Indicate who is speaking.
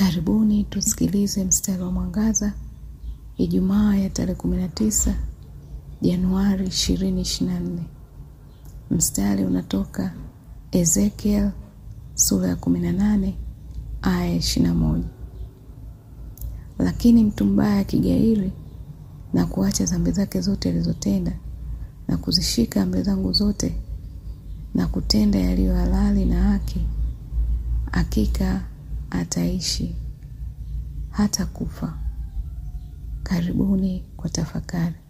Speaker 1: Karibuni tusikilize mstari wa mwangaza Ijumaa ya tarehe 19 Januari 2024. Mstari unatoka Ezekiel sura ya 18 aya ya 21. Lakini mtu mbaya akigairi na kuacha dhambi zake zote alizotenda na kuzishika amri zangu zote na kutenda yaliyo halali na haki, hakika ataishi hata kufa. Karibuni kwa tafakari.